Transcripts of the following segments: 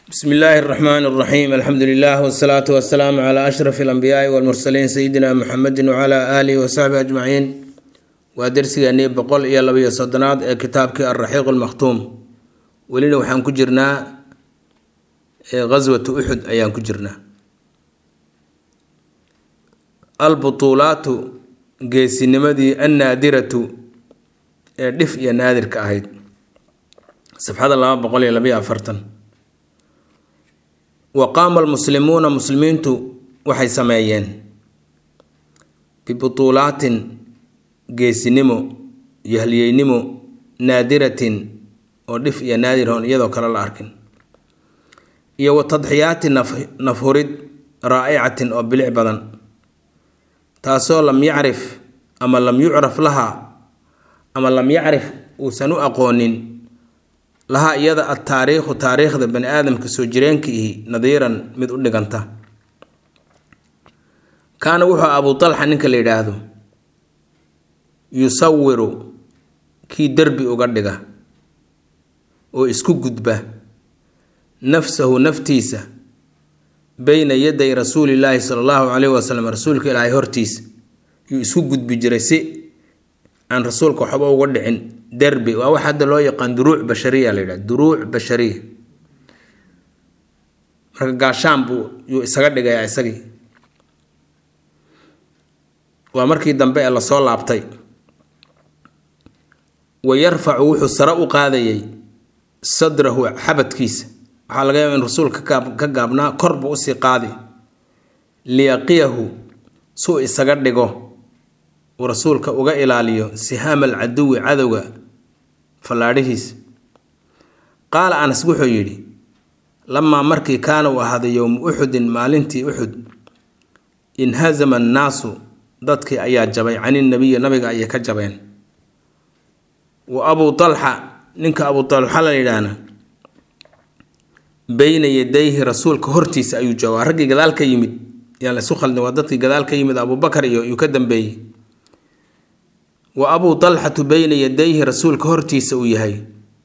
bsm illaahi اraxmaan اraxiim alxamdu lilah wsalaatu wasalaamu cla ashraf اlanbiyaai wاlmursaliin sayidina muxamedi wcla aalihi wasaxbi ajmaciin waa dersigeenii boqol iyo labaiyo soddonaad ee kitaabkii alraxiiq lmakhtuum welina waxaan ku jirnaa gaswatu uxud ayaan ku jirnaa albutuulaatu geesinimadii annaadiratu ee dhif iyo naadirka ahayd safxada laba boqol iyo labaiyo afartan wa qaama almuslimuuna muslimiintu waxay sameeyeen bibutuulaatin geesinimo iyo halyeynimo naadiratin oo dhif iyo naadir hoon iyadoo kale la arkin iyo wa tadxiyaati nafhurid raa'icatin oo bilic badan taasoo lam yacrif ama lam yucraf lahaa ama lam yacrif uusan u aqoonin lahaa iyada adtaariikhu taariikhda bani aadamka soo jireenkiihi nadiiran mid u dhiganta kaana wuxuu abu talxa ninka la yidhaahdo yusawiru kii derbi uga dhiga oo isku gudba nafsahu naftiisa beyna yaday rasuulillaahi sala allahu caleyhi wasalam rasuulka ilaahay hortiisa yuu isku gudbi jiray si aan rasuulka waxba uga dhicin derbi waa wax hadda loo yaqaan duruuc bashariya la yidhaha duruuc bashariya marka gaashaan buu yuu isaga dhigayaa isagii waa markii dambe ee lasoo laabtay wa yarfacu wuxuu sare u qaadayay sadrahu xabadkiisa waxaa laga yaaba in rasuulka ka gaabnaa kor buu usii qaadi liyaqiyahu suu isaga dhigo uu rasuulka uga ilaaliyo sihaama alcaduwi cadowga fallaadhihiisa qaala anas wuxuu yidhi lamaa markii kaana uu ahaaday yowmu uxudin maalintii uxud inhazama annaasu dadkii ayaa jabay caninabiyi nabiga ayay ka jabeen wa abuu talxa ninka abuu talxa la yidhaahna beyna yadayhi rasuulka hortiisa ayuu jooga waa raggii gadaal ka yimid yaan laysu khaldin waa dadkii gadaal ka yimid abuubakar iyo yuu ka dambeeyey wa abuu talxatu beyna yadayhi rasuulka hortiisa uu yahay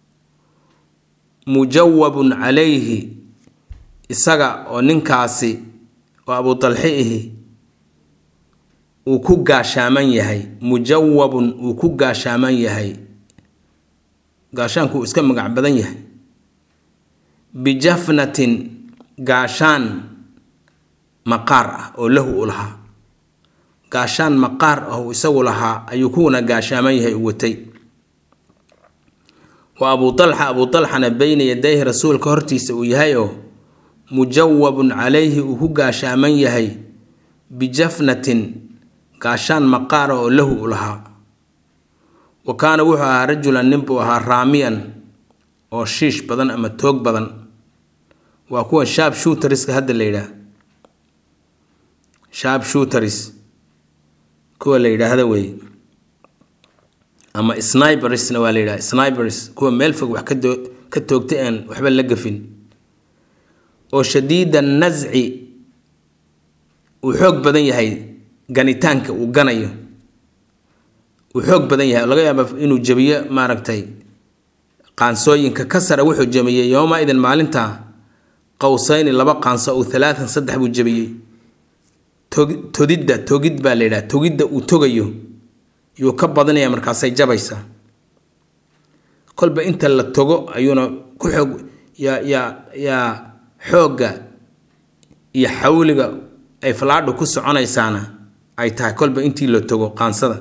mujawabun calayhi isaga oo ninkaasi oo abuu talxi ihi uu ku gaashaaman yahay mujawabun uu ku gaashaaman yahay gaashaanku uu iska magac badan yahay bijafnatin gaashaan maqaar ah oo lahu u lahaa gaashaan maqaar ah uu isagu lahaa ayuu kuwana gaashaaman yahay u watay wa abuu talxa abuu talxana beyna yadayhi rasuulka hortiisa uu yahay oo mujawabun calayhi uu ku gaashaaman yahay bijafnatin gaashaan maqaar ah oo lahu u lahaa wa kaana wuxuu ahaa rajulan nin buu ahaa raamiyan oo shiish badan ama toog badan waa kuwa shaab shuutariska hadda la yidhaah shaab shuutaris kuwa la yidhaahda wey ama snibersna waa la yidhaha snibers kuwa meel fog wax kadoo ka toogtay aan waxba la gafin oo shadiida nasci uu xoog badan yahay ganitaanka uu ganayo uu xoog badan yahay laga yaaba inuu jabiyo maaragtay qaansooyinka ka sara wuxuu jabiyey yooma idin maalinta qowsayni laba qaanso ou halaatan saddex buu jabiyey todidda togid baa la yidhaha togidda uu togayo yuu ka badinaya markaasay jabaysaa kolba inta la togo ayuuna ku xoog yaa yaa yaa xoogga iyo xawliga ay falaadhu ku soconaysaana ay tahay kolba intii la togo qaansada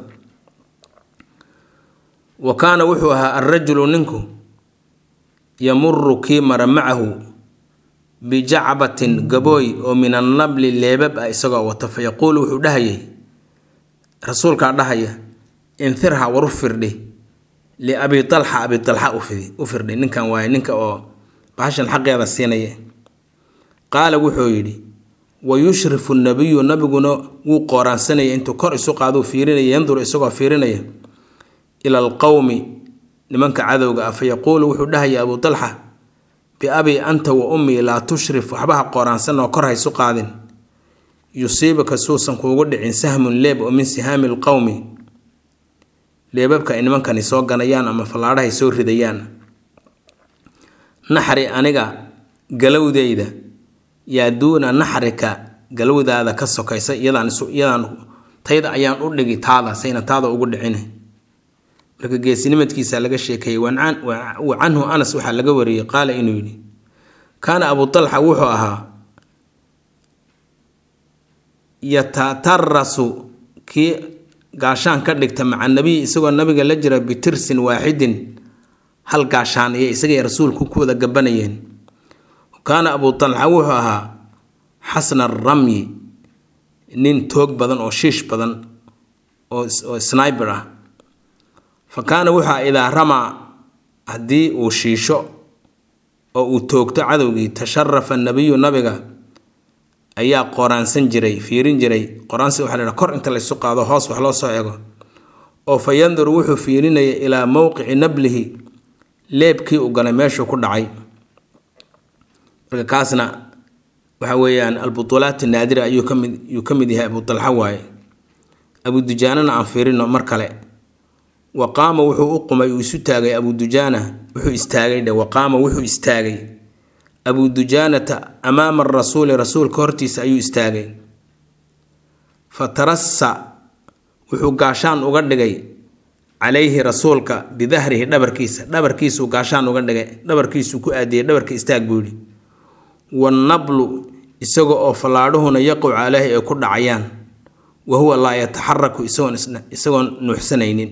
wa kaana wuxuu ahaa alrajulu ninku yamuru kii mara macahu bijacbatin gabooy oo min annabli leebab ah isagoo wata fa yaquulu wuxuu dhahayay rasuulkaa dhahaya infirha war u firdhi liabi talxa abi talxa u firdhi ninkan waaye ninka oo bahashan xaqeeda siinaya qaala wuxuu yidhi wa yushrifu nabiyu nabiguna wuu qooraansanaya intuu kor isu qaaduu fiirinaya yanduru isagoo fiirinaya ila alqowmi nimanka cadowga ah fa yaquulu wuxuu dhahaya abuu talxa biabi anta wa ummii laa tushrif waxba ha qooraansan oo kor haysu qaadin yusiibaka suusan kuugu dhicin sahmun leeb oo min sihaami lqowmi leebabka ay nimankani soo ganayaan ama fallaadhahay soo ridayaan naxri aniga galowdeyda yaa duuna naxrika galowdaada ka sokaysa iyadaan iyadaan tayda ayaan u dhigi taada sayna taada ugu dhicine marka geesinimadkiisa laga sheekeeyey wa canhu anas waxaa laga wariyey qaala inuu yidhi kaana abu talxa wuxuu ahaa yatatarasu kii gaashaan ka dhigta maca nabiy isagoo nabiga la jira bitirsin waaxidin hal gaashaan iyo isagay rasuulku ku wada gabanayeen kaana abu talxa wuxuu ahaa xasna ramyi nin toog badan oo shiish badan oo sniber ah fa kaana wuxua idaa ramaa haddii uu shiisho oo uu toogto cadowgii tasharafa nabiyu nabiga ayaa qoraansan jiray fiirin jiray qoraansi waxa la kor inta laysu qaado hoos wax loo soo ego oo fa yanduru wuxuu fiirinaya ilaa mowqici nablihi leebkii uu galay meeshuu ku dhacay marka kaasna waxa weeyaan albutuulaat naadira ayuu kamid yuu ka mid yahay abu talxa waaye abu dujaanana aan fiirino mar kale wa qaama wuxuu u qumay uu isu taagay abu dujaana wuxuu istaagay dhe wa qaama wuxuu istaagay abu dujaanata amaama arasuuli rasuulka hortiisa ayuu istaagay fa tarassa wuxuu gaashaan uga dhigay calayhi rasuulka bidahrihi dhabarkiisa dhabarkiisuu gaashaan uga dhigay dhabarkiisuu ku aadiyey dhabarka istaag buu yidhi wannablu isaga oo fallaadhuhuna yaquc caleyhi ay ku dhacayaan wa huwa laa yataxaraku isagoon isagoon nuuxsanaynin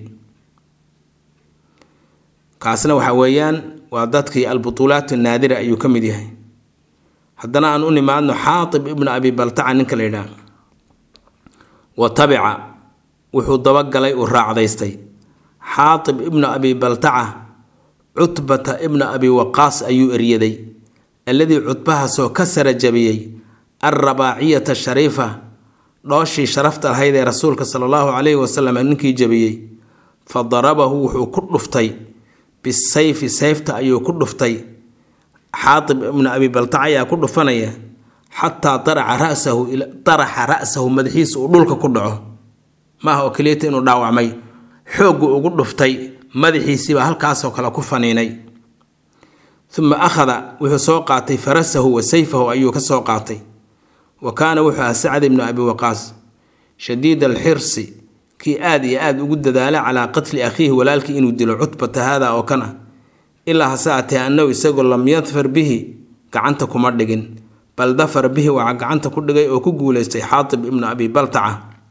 kaasna waxa weeyaan waa dadkii albutuulaat naadira ayuu ka mid yahay haddana aan u nimaadno xaatib ibnu abi baltaca ninka la yidhaah wa tabica wuxuu dabagalay uu raacdaystay xaatib ibnu abi baltaca cutbata ibna abi waqaas ayuu eryaday alladii cudbahaasoo ka sara jabiyey alrabaaciyata shariifa dhooshii sharafta lahayd ee rasuulka sala allahu calayhi wasalam ninkii jabiyey fa darabahu wuxuu ku dhuftay bisayfi sayfta ayuu ku dhuftay xaatib ibnu abi baltac ayaa ku dhufanaya xataa daraca rasahu daraxa ra'sahu madaxiisa uu dhulka ku dhaco maaha oo keliyata inuu dhaawacmay xooggu ugu dhuftay madaxiisiibaa halkaasoo kale ku faniinay uma akhada wuxuu soo qaatay farasahu wa sayfahu ayuu ka soo qaatay wa kaana wuxuu ahaa sacd ibnu abi waqaas shadiid alxirsi kii aad iyo aada ugu dadaala calaa qatli akhiihi walaalkii inuu dilo cutbata haada oo kan ah ilaa hase atee annahu isagoo lam yadfar bihi gacanta kuma dhigin bal dafar bihi waxaa gacanta ku dhigay oo ku guuleystay xaatib ibnu abi baltaca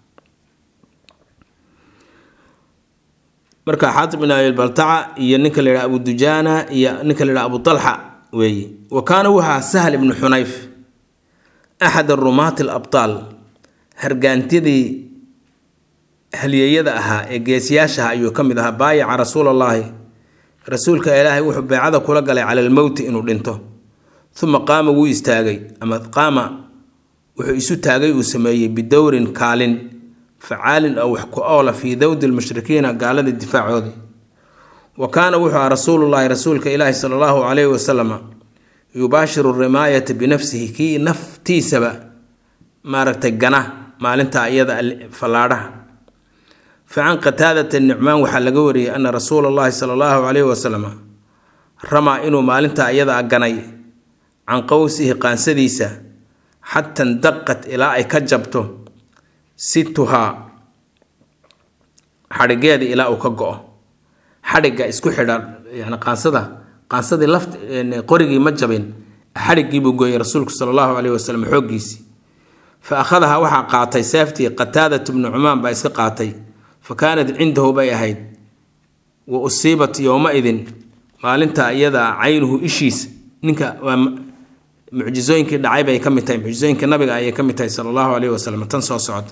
marka xaatib ibnu abi baltaca iyo ninka la yidhaha abu dujaana iyo ninka la yidhaha abu talxa weeye wa kaana wuxaa sahl ibnu xunayf axad arumaati alabtaal hargaantidii halyeeyada ahaa ee geesiyaashaha ayuu ka mid ahaa baayaca rasuulallaahi rasuulka ilaahay wuxuu beecada kula galay cala almowti inuu dhinto uma qaama wuu istaagay ama qaama wuxuu isu taagay uu sameeyey bidowrin kaalin facaalin oo wax ku oola fii dowdi lmushrikiina gaalada difaacoodii wa kaana wuxuu aha rasuulullaahi rasuulka ilaahi sala allahu calayhi wasalama yubaashiru rimaayata binafsihi kii naftiisaba maaragtay gana maalinta iyada fallaadhaha facan qataadata nicmaan waxaa laga wariyey ana rasuula allahi sala allahu calayhi wasalam ramaa inuu maalinta iyada ganay can qowsihi qaansadiisa xata ndaqat ilaa ay ka jabto situhaa xadhigeeda ilaa uu ka go-o xadhigga isku xidha yani qaansada qaansadii laft qorigii ma jabin xadhiggiibuu gooyey rasuulku sala allahu caleyhi wasalam xooggiisii fa akhadaha waxaa qaatay seeftii qataadat bnu cumaan baa iska qaatay fa kaanat cindahu bay ahayd wa usiibat yowma-idin maalinta iyadaa caynuhu ishiisa ninka waa mucjisooyinkii dhacay bay ka mid tahay mucjisooyinka nabiga ayay ka mid tahay sala allahu caleyhi wasalam tan soo socota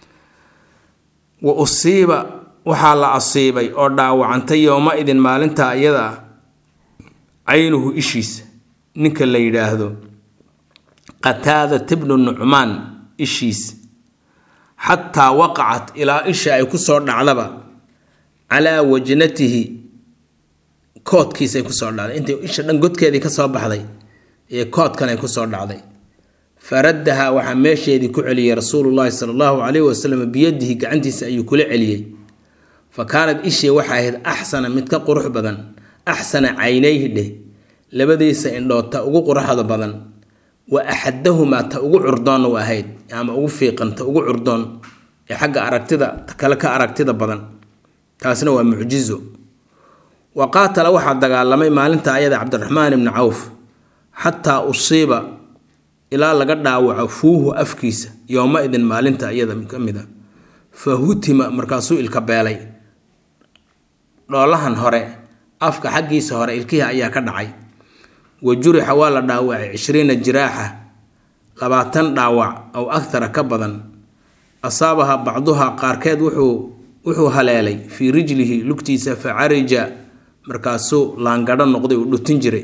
wa usiiba waxaa la asiibay oo dhaawacantay yowma-idin maalinta iyada ah caynuhu ishiisa ninka la yidhaahdo qataadat bnu nucmaan ishiisa xataa waqacat ilaa isha ay ku soo dhacdaba calaa wajnatihi koodkiisay kusoo dhacday intay isha dhan godkeedii ka soo baxday ee koodkan ay kusoo dhacday faraddaha waxaa meesheedii ku celiyey rasuulullaahi sala allahu caleyhi wasalam biyadihi gacantiisa ayuu kula celiyey fa kaanad ishii waxay ahayd axsana mid ka qurux badan axsana caynayhi dheh labadiisa indhood ta ugu quraxda badan wa axadahumaa ta ugu curdoonna u ahayd ama ugu fiiqan ta ugu curdoon ee xagga aragtida ta kale ka aragtida badan taasna waa mucjizo wa qaatala waxaa dagaalamay maalinta ayada cabdiraxmaan ibni cawf xataa usiiba ilaa laga dhaawaco fuuhu afkiisa yooma idin maalinta iyada ka mid a fa hutima markaasuu ilka beelay dhoolahan hore afka xaggiisa hore ilkihii ayaa ka dhacay wa jurixa waa la dhaawacay cishriina jiraaxa labaatan dhaawac aw akhara ka badan asaabaha bacduha qaarkeed wuxuu wuxuu haleelay fii rijlihi lugtiisa fa carija markaasuu laangadho noqday uu dhutin jiray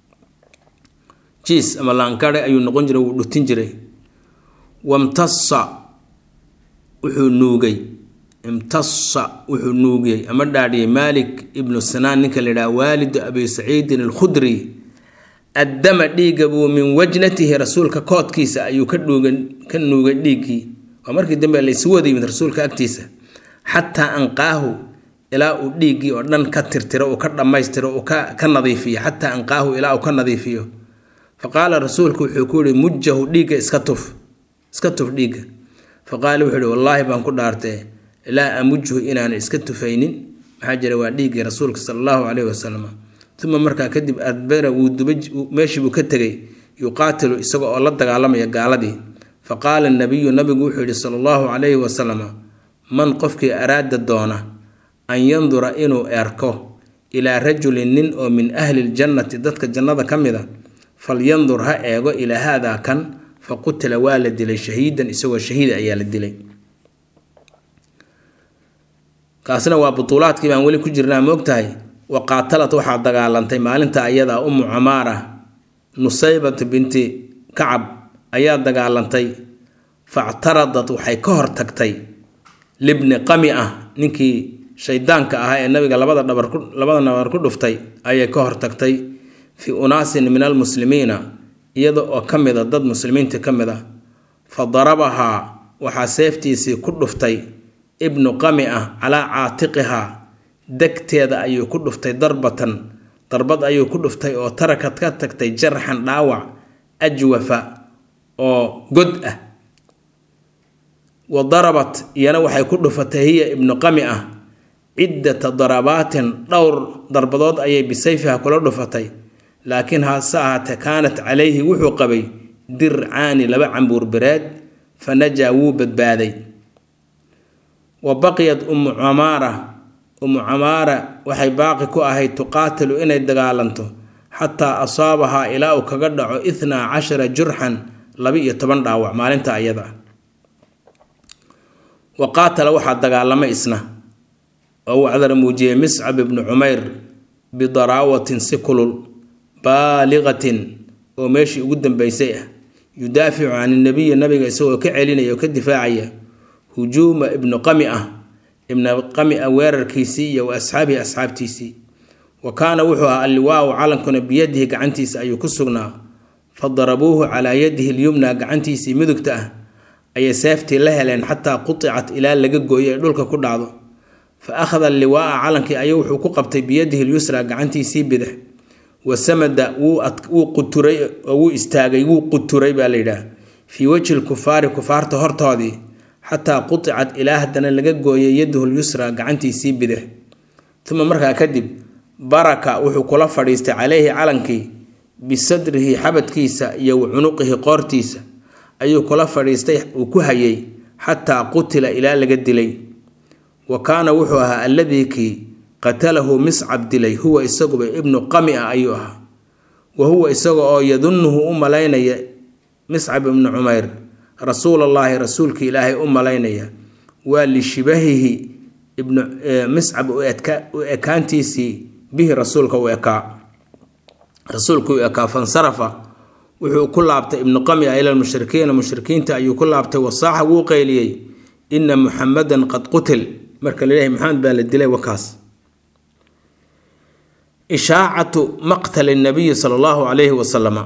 jiis ama laangadhe ayuu noqon jiray wuu dhutin jiray wamtasa wuxuu nuugay imtasa wuxuu nuugiyey ama dhaadhiyey maalik ibnu sinaan ninka la yidhaha waalidu abi saciidin alkhudri addama dhiigga buu min wajnatihi rasuulka koodkiisa ayuu ka dhuuga ka nuugay dhiiggii waa markii dambe laysu wada yimid rasuulka agtiisa xataa anqaahu ilaa uu dhiiggii oo dhan ka tirtiro uu ka dhammaystiro uu ka ka nadiifiyo xataa anqaahu ilaa uu ka nadiifiyo fa qaala rasuulku wuxuu ku yihi mujahu dhiigga iska tuf iska tuf dhiigga fa qaala wuxuu yihi wallaahi baan ku dhaartee laa amujhu inaan iska tufaynin maxaa jira waa dhiiggii rasuulka sala allahu caleyhi wasalam uma markaa kadib adbara wuu duba meeshii buu ka tegay yuqaatilu isaga oo la dagaalamaya gaaladii fa qaala nabiyu nabigu wuxuu yihi sala allahu calayhi wasalam man qofkii araada doona an yandura inuu erko ilaa rajulin nin oo min ahli ljannati dadka jannada ka mid a falyandur ha eego ilaa haadaa kan fa qutila waa la dilay shahiidan isagoo shahiida ayaa la dilay kaasina waa butuulaadkii baan weli ku jirnaa moogtahay wa qaatalad waxaa dagaalantay maalinta ayadaa umu camaara nusaybat binti kacab ayaa dagaalantay factaradat waxay ka hortagtay libni qami ah ninkii shaydaanka ahaa ee nabiga labada dhabar ku labada nabar ku dhuftay ayay ka hortagtay fii unaasin min almuslimiina iyada oo ka mid a dad muslimiinta ka mid ah fa darabahaa waxaa seeftiisii ku dhuftay ibnu qami ah calaa caatiqihaa degteeda ayuu ku dhuftay darbatan darbad ayuu ku dhuftay oo tarakad ka tagtay jarxan dhaawac ajwafa oo god ah wa darabat iyana waxay ku dhufatay hiya ibnu qami ah ciddata darabaatin dhowr darbadood ayay bisayfiha kula dhufatay laakiin hase ahaatee kaanat calayhi wuxuu qabay dircaani laba cambuur bereed fa najaa wuu badbaaday wa baqiyat ummu camaara ummu camaara waxay baaqi ku ahayd tuqaatilu inay dagaalanto xataa asaabahaa ilaa uu kaga dhaco ithnaa cashara jurxan laba-iyo toban dhaawac maalinta ayada ah wa qaatala waxaa dagaalamay isna oo uu cadar muujiyey miscab ibnu cumayr bidaraawatin si kulul baaliqatin oo meeshii ugu dambeysay ah yudaaficu can inabiyi nabiga isagoo ka celinaya oo ka difaacaya hujuuma ibnu qami ah ibnu qami ah weerarkiisii iyo wa asxaabihi asxaabtiisii wa kaana wuxuu ahaa alliwaau calankuna biyadihi gacantiisa ayuu ku sugnaa fa darabuuhu calaa yadihi lyumna gacantiisii midugta ah ayay seeftii la heleen xataa qudicat ilaa laga gooyo ay dhulka ku dhacdo fa akhada alliwaaa calankii ayuu wuxuu ku qabtay biyadihi lyusra gacantiisii bidix wa samada wuu quturay oo wuu istaagay wuu quturay baa layidhaah fii wejhi lkufaari kufaarta hortoodii xataa qudicat ilaa haddana laga gooyay yaduhu lyusra gacantiisii bidix uma markaa kadib baraka wuxuu kula fadhiistay caleyhi calankii bisadrihi xabadkiisa iyo wa cunuqihi qoortiisa ayuu kula fadhiistay uu ku hayay xataa qutila ilaa laga dilay wa kaana wuxuu ahaa alladii kii qatalahu miscab dilay huwa isaguba ibnu qami ah ayuu ahaa wa huwa isaga oo yadunnuhu u malaynaya miscab ibnu cumayr rasuulallaahi rasuulka ilaahay u malaynaya waa lishibahihi ibnu miscab u ekaantiisii bihi rasuulka u ekaa rasuulka u ekaa fansarafa wuxuu ku laabtay ibnu qamia ila lmushrikiina mushrikiinta ayuu ku laabtay wasaaxa wuu qayliyey ina muxamadan qad qutil marka laleeyahay maxamed baa la dilay wakaas ishaacatu maqtali nabiyi sala allahu calayhi wasalama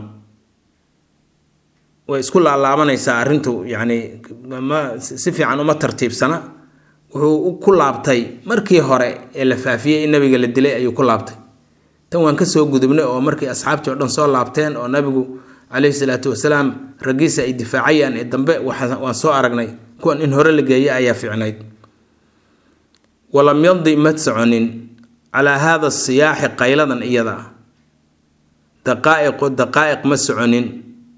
way isku laalaabanaysaa arrintu yacni ma si fiican uma tartiibsana wuxuu ku laabtay markii hore ee la faafiyey in nabiga la dilay ayuu ku laabtay tan waan kasoo gudubnay oo markii asxaabtii oo dhan soo laabteen oo nabigu caleyhi salaatu wasalaam raggiisa ay difaacayaan ee dambe waan soo aragnay kuwan in hore la geeya ayaa fiicnayd walam yadi ma soconin calaa haada siyaaxi qayladan iyada ah daqaa'iqu daqaa'iq ma soconin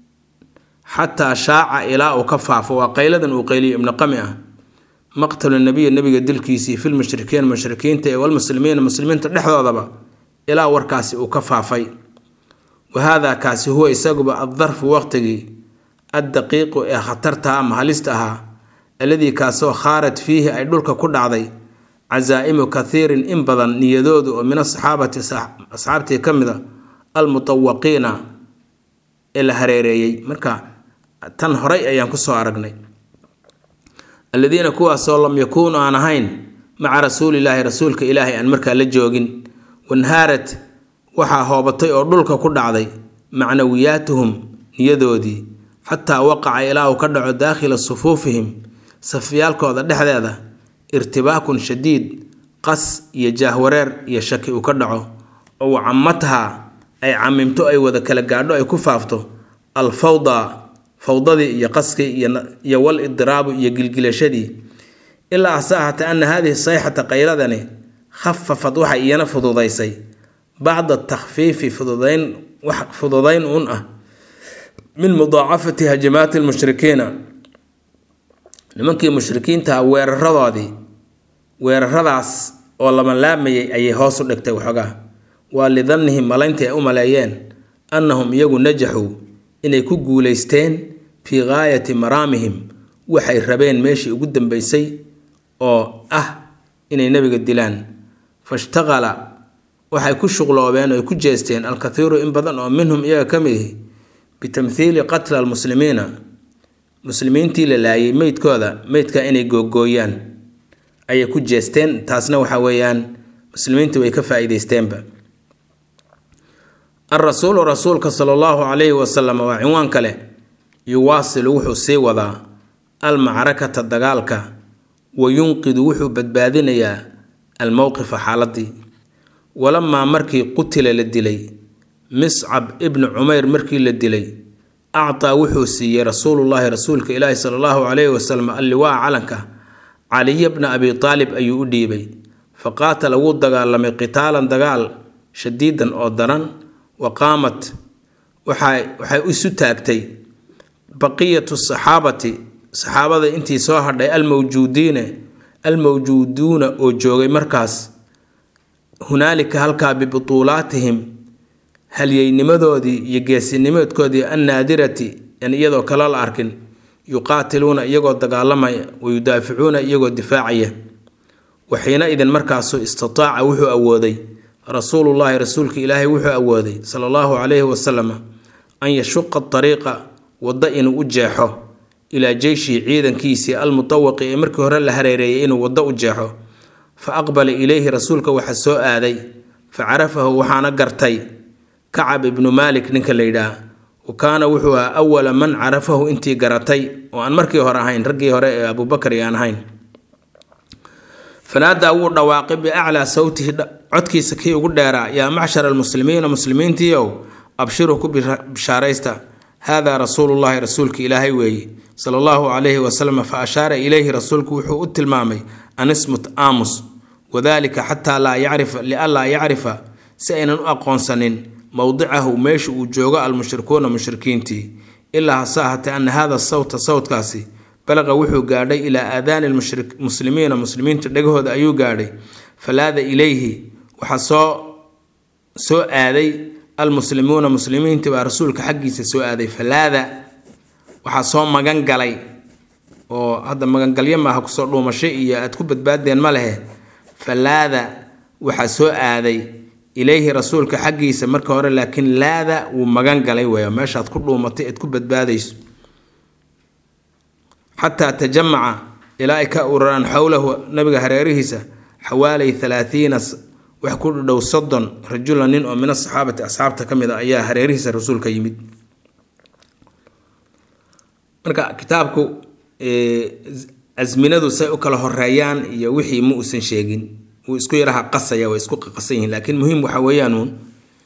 xataa shaaca ilaa uu ka faafo waa qayladan uu qayliyo ibnu qami ah maqtalu nabiya nabiga dilkiisii filmushrikiin mushrikiinta ee walmuslimiina muslimiinta dhexdoodaba ilaa warkaasi uu ka faafay wa haadaa kaasi huwa isaguba addarfu waqtigii addaqiiqu ee khatarta ama halista ahaa alladii kaasoo khaarad fiihi ay dhulka ku dhacday casaa'imu kathiirin in badan niyadoodu oo min asaxaabati asxaabtii ka mid a almutawaqiina ee la hareereeyey marka tan horay ayaan kusoo aragnay alladiina kuwaasoo lam yakuunu aan ahayn maca rasuulilaahi rasuulka ilaahay aan markaa la joogin wanhaarad waxaa hoobatay oo dhulka ku dhacday macnawiyaatuhum niyadoodii xataa waqaca ilaa uu ka dhaco daakhila sufuufihim safyaalkooda dhexdeeda irtibaakun shadiid qas iyo jaahwareer iyo shaki uu ka dhaco oo wacamathaa ay camimto ay wada kala gaadho ay ku faafto alfawda fawdadii iyo qaskii iyo wal idiraabu iyo gilgilashadii ilaa hase ahaatee ana haadihi sayxata qayladani khafafad waxay iyana fududaysay bacda takhfiifi fududayn wax fududayn uun ah min mudaacafati hajimaati lmushrikiina nimankii mushrikiintaha weeraradoodii weeraradaas oo lama laamayay ayay hoos u dhigtay waxoogaa waa lidannihim malayntii ay u maleeyeen annahum iyagu najaxuu inay ku guulaysteen fii gaayati maraamihim waxay rabeen meeshii ugu dambeysay oo ah inay nebiga dilaan fashtaqala waxay ku shuqloobeen oo ay ku jeesteen alkathiiru in badan oo minhum iyaga ka mid ihi bitamthiili qatla almuslimiina muslimiintii la laayay meydkooda meydka inay googooyaan ayay ku jeesteen taasna waxa weeyaan muslimiintii way ka faa-iideysteenba alrasuulu rasuulka sala allahu calayhi wasalam waa cinwaan kale yuwaasilu wuxuu sii wadaa almacrakata dagaalka wa yunqidu wuxuu badbaadinayaa almowqifa xaaladii walamaa markii qutila la dilay miscab ibnu cumeyr markii la dilay actaa wuxuu siiyey rasuulullaahi rasuulka ilaahi sala allahu calayhi wasalam alliwaa calanka caliya bna abi taalib ayuu u dhiibay fa qaatala wuu dagaalamay qitaalan dagaal shadiidan oo daran wa qaamat waxay isu taagtay baqiyatu saxaabati saxaabada intii soo hadhay almawjuudiina almawjuuduuna oo joogay markaas hunaalika halkaa bibutuulaatihim halyeynimadoodii iyo geesinimaedkoodii annaadirati an iyadoo kale la arkin yuqaatiluuna iyagoo dagaalamaya wa yudaaficuuna iyagoo difaacaya waxiina idin markaasu istataaca wuxuu awooday rasuulullaahi rasuulka ilaahay wuxuu awooday sala allahu calayhi wasalam an yashuqa dariiqa waddo inuu u jeexo ilaa jeyshihi ciidankiisii almutawaqi ee markii hore la hareereeyay inuu waddo u jeexo fa aqbala ilayhi rasuulka waxa soo aaday fa carafahu waxaana gartay kacab ibnu maalik ninka la yidhaah wa kaana wuxuu ahaa awala man carafahu intii garatay oo aan markii hore ahayn raggii hore ee abuubakar aan ahayn fanaadaa wuu dhawaaqay biaclaa sawtihi codkiisa kii ugu dheeraa yaa macshara almuslimiina muslimiintiiow abshiruu ku bishaaraysta haadaa rasuulullaahi rasuulka ilaahay weeye sala allahu calayhi wasalam fa ashaara ilayhi rasuulku wuxuu u tilmaamay anismut aamus wadaalika xataa laa yacrifa lianlaa yacrifa si aynan u aqoonsanin mowdicahu meesha uu joogo almushrikuuna mushrikiintii ilaa hase ahatee ana haada sawta sawtkaasi balaqa wuxuu gaadhay ilaa aadaani lmuslimiina muslimiinta dhegahooda ayuu gaadhay falaada ilayhi waxaa soo soo aaday almuslimuuna muslimiintii baa rasuulka xaggiisa soo aaday falaada waxaa soo magan galay oo hadda magangalyo maaha kusoo dhuumasho iyo aad ku badbaadeen ma lehe falaada waxaa soo aaday ilayhi rasuulka xaggiisa marka hore laakiin laada wuu magan galay weya meeshaad ku dhuumatay ead ku badbaadayso xataa tajamaca ilaa ay ka uraraan xowlahu nabiga hareerihiisa xawaalay halaathiina wax ku dhow soddon rajula nin oo min asaxaabati asxaabta ka mid a ayaa hareerihiisa rasuulka yimid marka kitaabku asminadu say u kala horeeyaan iyo wixii ma uusan sheegin wuu isku yaraha qasaya way isku qaqasan yihiin laakiin muhiim waxa weeyaanuun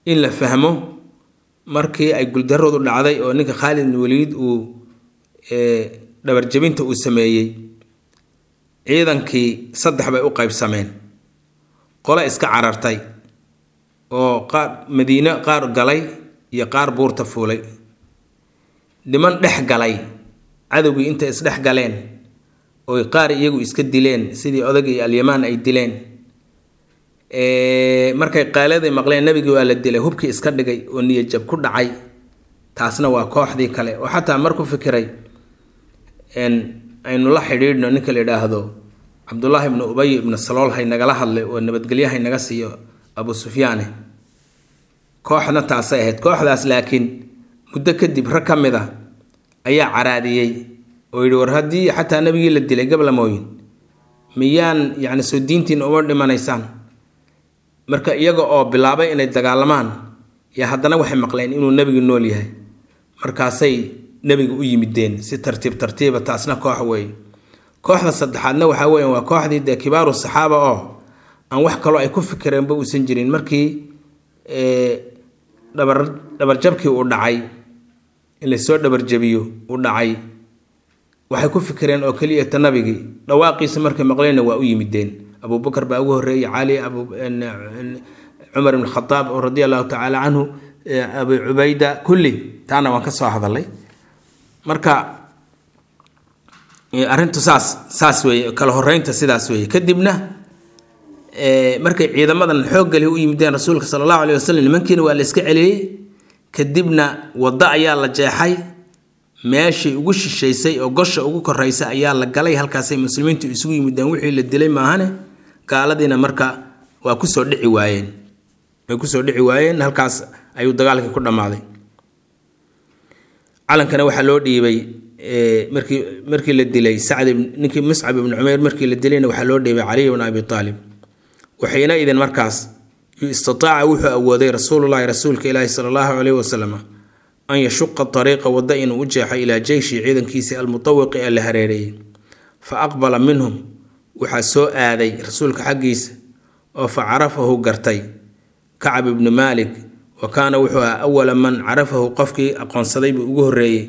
in la fahmo markii ay guldaroodu dhacday oo ninka khaalid ibn waliid uu dhabarjabinta uu sameeyey ciidankii saddex bay u qaybsameen qole iska carartay oo qaar madiine qaar galay iyo qaar buurta fuulay niman dhex galay cadowgii intay isdhex galeen oy qaar iyagu iska dileen sidii odagii alyamaan ay dileen markay qaaladay maqleen nabigii waa la dilay hubkii iska dhigay oo niyajab ku dhacay taasna waa kooxdii kale oo xataa mar ku fikiray aynu la xidhiidhno ninka la yidhaahdo cabdullaahi ibnu ubay ibnu salool hay nagala hadlay oo nabadgelyo hay naga siiyo abu sufyaane kooxna taasay ahayd kooxdaas laakiin muddo kadib rag ka mid a ayaa caraadiyey oo yidhi war haddii xataa nabigii la dilay gablamooyin miyaan yacni soo diintiina uma dhimanaysaan marka iyaga oo bilaabay inay dagaalamaan yaa haddana waxay maqleen inuu nebigu nool yahay markaasay nebiga u yimideen si tartiib tartiiba taasna koox weeye kooxda saddexaadna waxaa weeyaan waa kooxdii dee kibaaru saxaaba oo aan wax kaloo ay ku fikireenba uusan jirin markii dhabar dhabarjabkii uu dhacay in lasoo dhabarjabiyo uu dhacay waxay ku fikireen oo keliyata nabigii dhawaaqiisa markay maqleenna waa u yimideen abubakar baa ugu horreeyey cali cumar ibn khadaab radia allahu tacaala canhu abu cubayda kulli taana waan ka soo hadalay marka arrintu saas saas weeye kala horeynta sidaas weeye kadibna markay ciidamadan xooggali u yimideen rasuulka sala allahu aleyh wasalam nimankiina waa la iska celiyey kadibna waddo ayaa la jeexay meeshii ugu shishaysay oo gosha ugu koraysa ayaa la galay halkaasay muslimiintu isugu yimideen wixii la dilay maahane gaaladiina marka waa kusoo dhici waayeen way kusoo dhici waayeen halkaas ayuu dagaalkii ku dhammaaday calankana waxaa loo dhiibay markii markii la dilay sacd ninkii muscab ibni cumayr markii la dilayna waxaa loo dhiibay caliy bn abi aalib waxayna idin markaas istataaca wuxuu awooday rasuulullahi rasuulka ilaahi sala allahu caleyhi wasalam an yashuqa ariiqa wadda inuu u jeexo ilaa jeyshi ciidankiisii almutawiqi ee la hareereeyey fa aqbala minhum waxaa soo aaday rasuulka xaggiisa oo fa carafahu gartay kacab ibnu maalik wa kaana wuxuu ahaa awala man carafahu qofkii aqoonsaday buu ugu horreeyey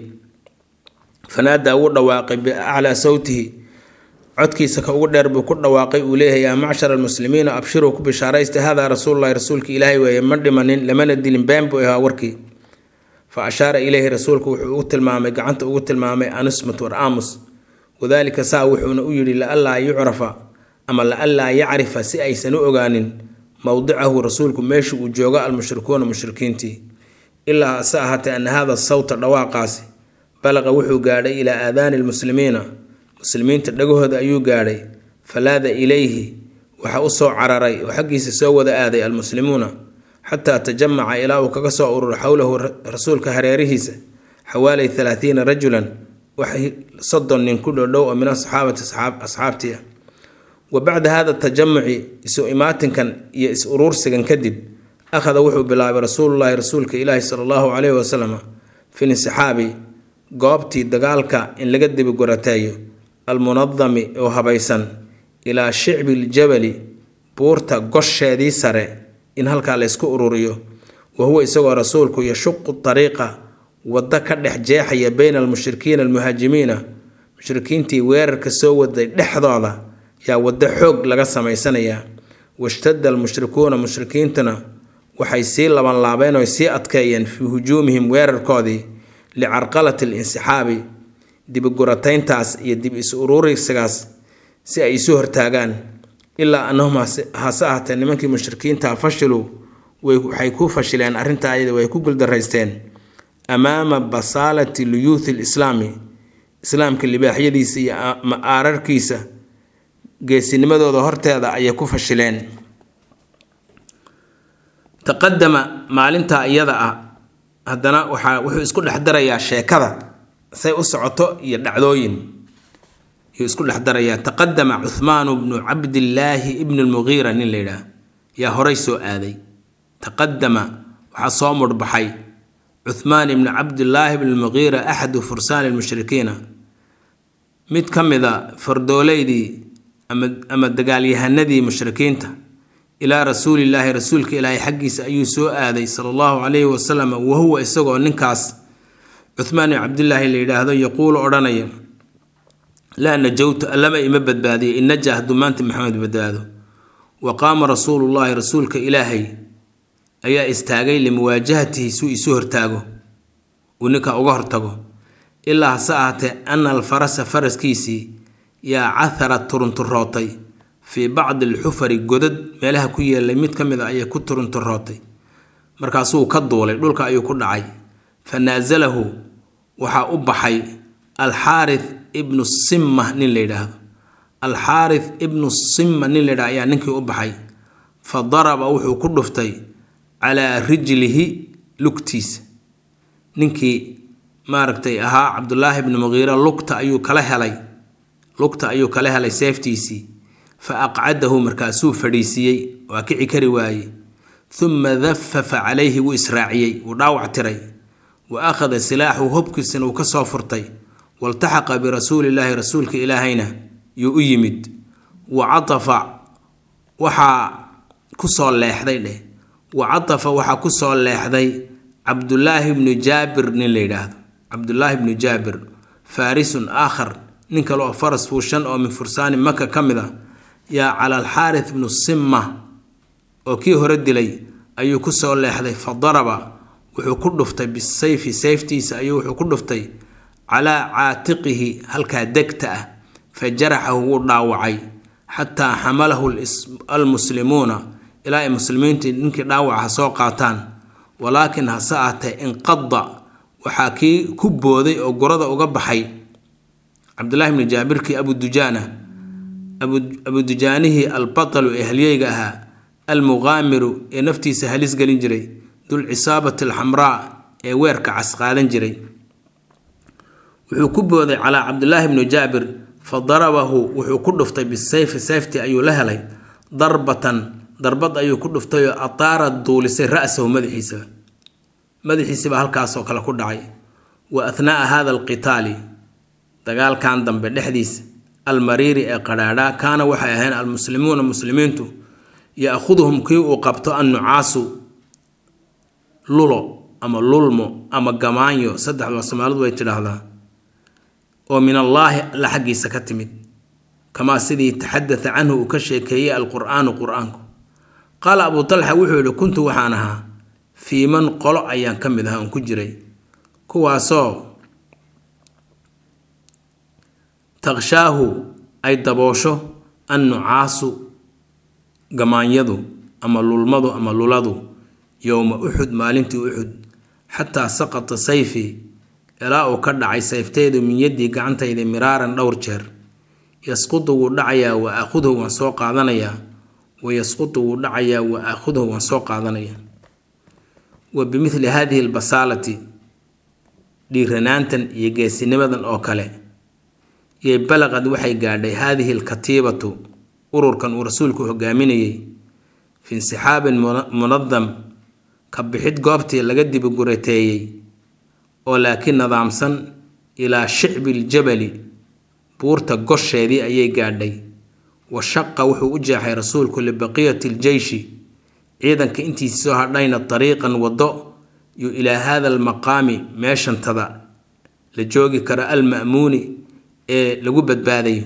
fanaadaa wuu dhawaaqay biaclaa sawtihi codkiisa ka ugu dheer buu ku dhawaaqay uu leeyahay yaa macshar almuslimiina abshiruu ku bishaaraysta haadaa rasuululahi rasuulka ilaahay weeye ma dhimanin lamana dilin been buu ahaa warkii fa ashaara ileyhi rasuulku wuxuu ugu tilmaamay gacanta ugu tilmaamay anusmat war aamus wadaalika saa wuxuuna u yidhi laallaa yucrafa ama laallaa yacrifa si aysan u ogaanin mowdicahu rasuulku meesha uu joogo almushrikuuna mushrikiintii ilaa hase ahaatee ana hada sawta dhawaaqaasi balaqa wuxuu gaadhay ilaa aadaani lmuslimiina muslimiinta dhagahooda ayuu gaadhay falaada ilayhi waxa u soo cararay oo xaggiisa soo wada aaday almuslimuuna xataa tajamaca ilaa uu kaga soo ururo xowlahu rasuulka hareerihiisa xawaalay halaathiina rajulan wax soddon nin ku dhodhow oo min asaxaabati asxaabtii ah wa bacda hada tajamuci isu imaatinkan iyo is uruursigan kadib akhada wuxuu bilaabay rasuulullaahi rasuulka ilaahi sala allahu caleyhi wasalam fi linsixaabi goobtii dagaalka in laga dibigurateeyo almunadami oo habaysan ilaa shicbi ljabali buurta gosheedii sare in halkaa laysku ururiyo wa huwa isagoo rasuulku yashuqu ariiqa waddo ka dhex jeexaya bayna almushrikiina almuhaajimiina mushrikiintii weerarka soo waday dhexdooda yaa waddo xoog laga samaysanayaa washtada almushrikuuna mushrikiintuna waxay sii labanlaabeen oo sii adkeeyeen fii hujuumihim weerarkoodii licarqalati alinsixaabi dibiguratayntaas iyo dib is ururisigaas si ay isu hortaagaan ilaa annahum hase ahatee nimankii mushrikiinta fashiluu waxay ku fashileen arrintaa ayada way ku guldaraysteen amaama basaalati luyuuthi lislaami islaamka libaaxyadiisa iyo aararkiisa geesinimadooda horteeda ayay ku fashileen taqadama maalintaa iyada ah haddana waxaa wuxuu isku dhex darayaa sheekada say u socoto iyo dhacdooyin yuu isku dhex darayaa taqadama cuhmaanu bnu cabdillaahi ibni lmugiira nin la yidhaah yaa horay soo aaday taqadama waxaa soo mudhbaxay cuhmaan ibni cabdillaahi bni lmugiira axadu fursaani lmushrikiina mid ka mida fardooleydii ama ama dagaalyahanadii mushrikiinta ilaa rasuulillaahi rasuulka ilaahay xaggiisa ayuu soo aaday sala allahu calayhi wasalam wahuwa isagoo ninkaas cuhmaan ibn cabdillaahi la yidhaahdo yaquulu odhanaya laa najowtu allama ima badbaadiyo in naja hadduu maanta maxamed badbaado wa qaama rasuulullaahi rasuulka ilaahay ayaa istaagay limuwaajahatihi suu isu hortaago uu ninka uga hortago ilaa hase ahaatee ana alfarasa faraskiisii yaa cathara turunturootay fii bacdi alxufari godad meelaha ku yeelay mid ka mid a ayay ku turunturootay markaasuu ka duulay dhulka ayuu ku dhacay fa naasalahu waxaa u baxay alxaarith ibnu simma nin la yidhaahdo alxaarith ibnu simma nin la yidhahdo ayaa ninkii u baxay fa daraba wuxuu ku dhuftay calaa rijlihi lugtiisa ninkii maaragtay ahaa cabdulaahi ibni muqiira lugta ayuu kala helay lugta ayuu kala helay seeftiisii fa aqcadahu markaasuu fadhiisiiyey waa kici kari waaye uma dafafa calayhi wuu israaciyey wuu dhaawac tiray wa akhada silaaxu hobkiisana uu ka soo furtay waltaxaqa birasuulillaahi rasuulka ilaahayna yuu u yimid wa catafa waxaa ku soo leexday dheh wa catafa waxaa ku soo leexday cabdulaahi bnu jaabir nin la yidhaahdo cabdulaahi bnu jaabir faarisun aakhar nin kale oo faras fuushan oo min fursaani maka ka mid a yaa cala alxaarith bnu simma oo kii hore dilay ayuu ku soo leexday fa daraba wuxuu ku dhuftay bisayfi sayftiisa ayuu wuxuu ku dhuftay calaa caatiqihi halkaa degta ah fa jaraxahu wuu dhaawacay xataa xamalahu almuslimuuna ilaa ay muslimiintii ninkii dhaawaca soo qaataan walaakin hase ahtee inqada waxaa kii ku booday oo gorada uga baxay cabdulahi bni jaabirkii abudujaana abudujaanihii albatalu ee halyeyga ahaa almuqaamiru ee naftiisa halis gelin jiray dulcisaabati alxamraa ee weerka cas qaadan jiray wuxuu ku booday calaa cabdulaahi bni jaabir fa darabahu wuxuu ku dhuftay bisayfi sayfti ayuu la helay darbatan darbad ayuu ku dhuftayoo ataara duulisay ra-sahu madaxiisaba madaxiisaba halkaasoo kale ku dhacay wa athnaa'a hada alqitaali dagaalkan dambe dhexdiisa almariiri ee qadhaadhaa kaana waxay ahayn almuslimuuna muslimiintu ya-khuduhum kii uu qabto annucaasu lulo ama lulmo ama gamaanyo saddexdoo soomaalidu way tidhaahdaa oo min allaahi alla xaggiisa ka timid kamaa sidii taxadata canhu uu ka sheekeeyey alqur-aanu qur-aanku qaala abuu talxa wuxuu yidhi kuntu waxaan ahaa fii man qolo ayaan ka mid ahaa oon ku jiray kuwaasoo taqshaahu ay daboosho annucaasu gamaanyadu ama lulmadu ama luladu yowma uxud maalintii uxud xataa saqata sayfi ilaa uu ka dhacay sayfteydu min yaddii gacantayda miraaran dhowr jeer yasqutu wuu dhacayaa wa aakhuduhu waan soo qaadanayaa wa yasqutu wuu dhacayaa wa aakhuduhu waan soo qaadanayaa wa bimithli haadihi albasaalati dhiiranaantan iyo geesinimadan oo kale yay balaqad waxay gaadhay haadihi alkatiibatu ururkan uu rasuulku hogaaminayay fi insixaabin munadam ka bixid goobtii laga dibigurateeyey oo laakiin nidaamsan ilaa shicbi ljabali buurta gosheedii ayay gaadhay wa shaqa wuxuu u jeexay rasuulku libaqiyati aljeyshi ciidanka intiisa soo hadhayna dariiqan waddo yu ilaa haada almaqaami meeshantada la joogi karo alma'muuni ee lagu badbaadayo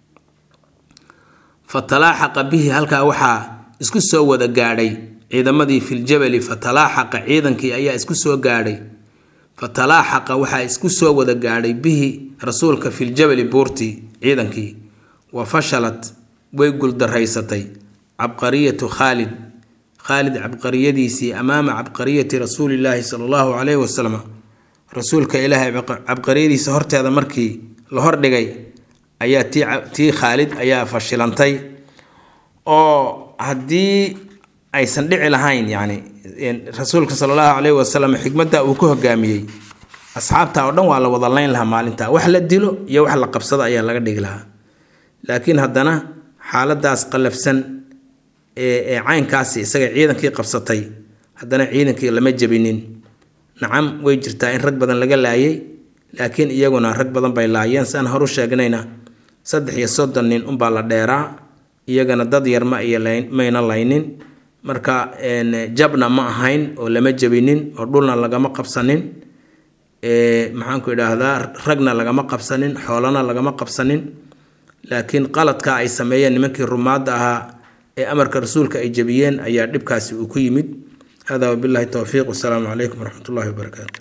fa talaaxaqa bihi halkaa waxaa isku soo wada gaadhay ciidamadii filjabali fa talaaxaqa ciidankii ayaa isku soo gaadhay fa talaaxaqa waxaa isku soo wada gaadhay bihi rasuulka filjabali buurtii ciidankii wa fashalat way guldaraysatay cabqariyatu khaalid khaalid cabqariyadiisii amaama cabqariyati rasuulillaahi sala allahu calayhi wasalam rasuulka ilaahay cabqariyadiisa horteeda markii la hordhigay ayaa tii tii khaalid ayaa fashilantay oo haddii aysan dhici lahayn yacni rasuulka sala allahu calayhi wasalam xikmadda uu ku hogaamiyey asxaabta oo dhan waa la wada layn lahaa maalinta wax la dilo iyo wax la qabsado ayaa laga dhigi lahaa laakiin haddana xaaladaas qallafsan ee ee caynkaasi isaga ciidankii qabsatay haddana ciidankii lama jebinin nacam way jirtaa in rag badan laga laayay laakiin iyaguna rag badan bay laayeen saan horu sheegnayna saddex iyo soddon nin unbaa la dheeraa iyagana dad yar ma iyo mayna laynin marka jabna ma ahayn oo lama jabinin oo dhulna lagama qabsanin maxaanku idhaahdaa ragna lagama qabsanin xoolana lagama qabsanin laakiin qaladka ay sameeyeen nimankii rumaadda ahaa ee amarka rasuulka ay jabiyeen ayaa dhibkaasi uu ku yimid hada wabillahi towfiiq wasalaamu calaykum waraxmat ullahi wabarakaatu